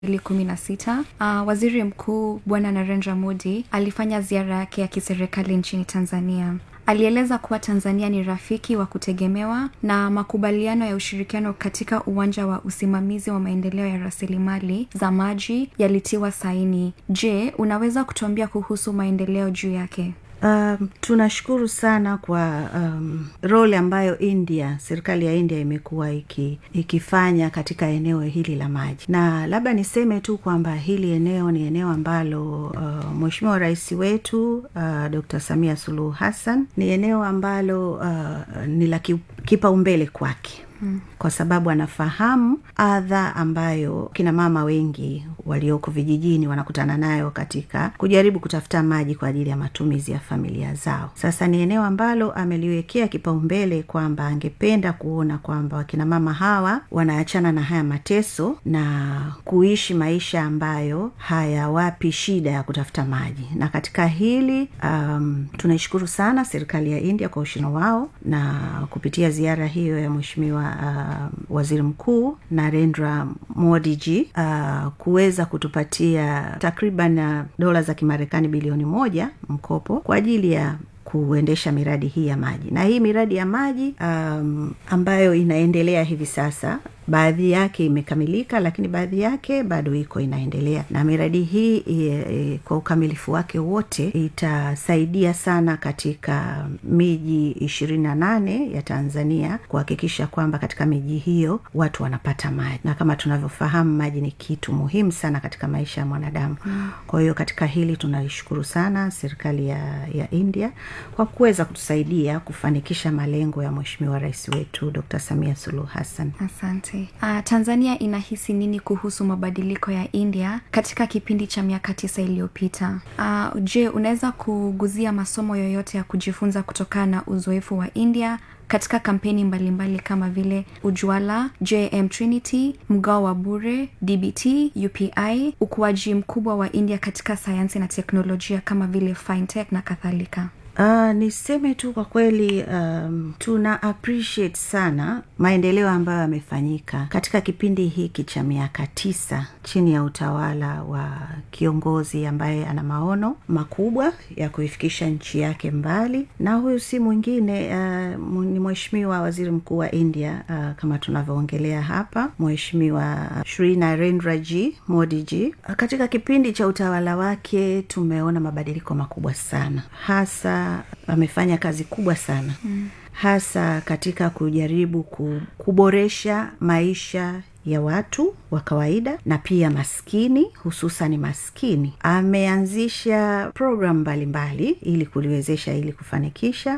kumi na sita uh, waziri mkuu bwana narendra modi alifanya ziara yake ya kiserikali nchini tanzania alieleza kuwa tanzania ni rafiki wa kutegemewa na makubaliano ya ushirikiano katika uwanja wa usimamizi wa maendeleo ya rasilimali za maji yalitiwa saini je unaweza kutuambia kuhusu maendeleo juu yake Um, tunashukuru sana kwa um, role ambayo India, serikali ya India imekuwa iki, ikifanya katika eneo hili la maji, na labda niseme tu kwamba hili eneo ni eneo ambalo uh, Mheshimiwa Rais wetu uh, Dr. Samia Suluhu Hassan ni eneo ambalo uh, ni la kipaumbele kwake Hmm. kwa sababu anafahamu adha ambayo kina mama wengi walioko vijijini wanakutana nayo katika kujaribu kutafuta maji kwa ajili ya matumizi ya familia zao sasa ni eneo ambalo ameliwekea kipaumbele kwamba angependa kuona kwamba wakina mama hawa wanaachana na haya mateso na kuishi maisha ambayo hayawapi shida ya kutafuta maji na katika hili um, tunaishukuru sana serikali ya india kwa ushino wao na kupitia ziara hiyo ya mweshimiwa uh, waziri mkuu narendra modiji uh, kuweza kutupatia takriban uh, dola za kimarekani bilioni moja mkopo kwa ajili ya kuendesha miradi hii ya maji na hii miradi ya maji um, ambayo inaendelea hivi sasa baadhi yake imekamilika lakini baadhi yake bado iko inaendelea na miradi hii e, e, kwa ukamilifu wake wote itasaidia sana katika miji ishirini na nane ya tanzania kuhakikisha kwamba katika miji hiyo watu wanapata maji na kama tunavyofahamu maji ni kitu muhimu sana katika maisha ya mwanadamu mm. kwa hiyo katika hili tunaishukuru sana serikali ya, ya india kwa kuweza kutusaidia kufanikisha malengo ya mweshimiwa rais wetu dr samia suluhu hassan asante uh, tanzania inahisi nini kuhusu mabadiliko ya india katika kipindi cha miaka tisa iliyopita uh, je unaweza kuguzia masomo yoyote ya kujifunza kutokana na uzoefu wa india katika kampeni mbalimbali mbali kama vile ujwala jm trinity mgao wa bure dbt upi ukuaji mkubwa wa india katika sayansi na teknolojia kama vile fintech na kadhalika Uh, niseme tu kwa kweli um, tuna appreciate sana maendeleo ambayo yamefanyika katika kipindi hiki cha miaka tisa chini ya utawala wa kiongozi ambaye ana maono makubwa ya kuifikisha nchi yake mbali na huyu si mwingine uh, ni mheshimiwa waziri mkuu wa india uh, kama tunavyoongelea hapa mheshimiwa shri narendra g modi g uh, katika kipindi cha utawala wake tumeona mabadiliko makubwa sana hasa amefanya kazi kubwa sana mm. hasa katika kujaribu kuboresha maisha ya watu wa kawaida na pia maskini hususani maskini ameanzisha programu mbalimbali ili kuliwezesha ili kufanikisha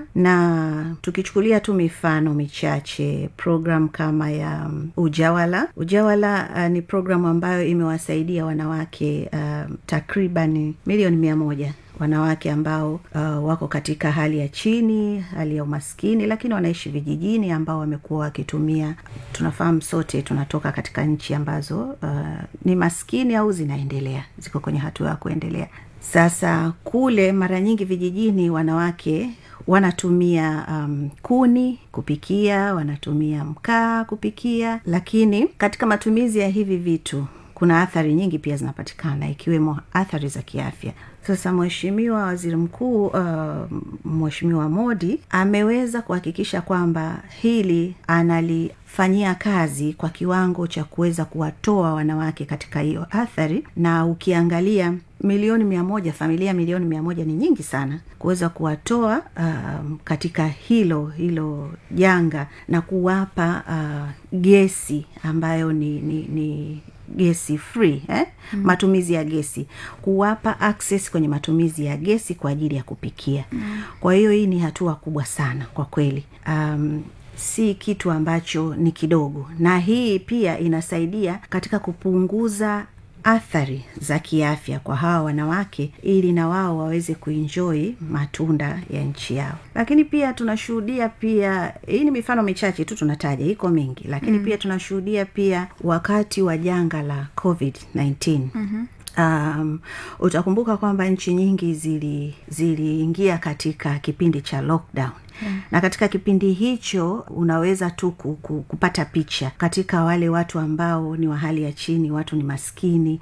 na tukichukulia tu mifano michache programu kama ya um, ujawala ujawala uh, ni programu ambayo imewasaidia wanawake uh, takriban milioni mia moja wanawake ambao uh, wako katika hali ya chini hali ya umaskini lakini wanaishi vijijini ambao wamekuwa wakitumia tunafahamu sote tunatoka katika nchi ambazo uh, ni maskini au zinaendelea ziko kwenye hatua ya kuendelea sasa kule mara nyingi vijijini wanawake wanatumia um, kuni kupikia wanatumia mkaa kupikia lakini katika matumizi ya hivi vitu kuna athari nyingi pia zinapatikana ikiwemo athari za kiafya sasa mheshimiwa waziri mkuu uh, mheshimiwa modi ameweza kuhakikisha kwamba hili analifanyia kazi kwa kiwango cha kuweza kuwatoa wanawake katika hiyo athari na ukiangalia milioni mia moja familia milioni mia moja ni nyingi sana kuweza kuwatoa um, katika hilo hilo janga na kuwapa uh, gesi ambayo ni, ni, ni gesi free eh? mm. matumizi ya gesi kuwapa access kwenye matumizi ya gesi kwa ajili ya kupikia mm. kwa hiyo hii ni hatua kubwa sana kwa kweli um, si kitu ambacho ni kidogo na hii pia inasaidia katika kupunguza athari za kiafya kwa hawa wanawake ili na wao waweze kuinjoi matunda ya nchi yao lakini pia tunashuhudia pia hii ni mifano michache tu tunataja iko mingi lakini mm. pia tunashuhudia pia wakati wa janga la covid 19 mm-hmm um, utakumbuka kwamba nchi nyingi zili ziliingia katika kipindi cha lockdown Yeah. na katika kipindi hicho unaweza tu ku- ku- kupata picha katika wale watu ambao ni wa hali ya chini watu ni maskini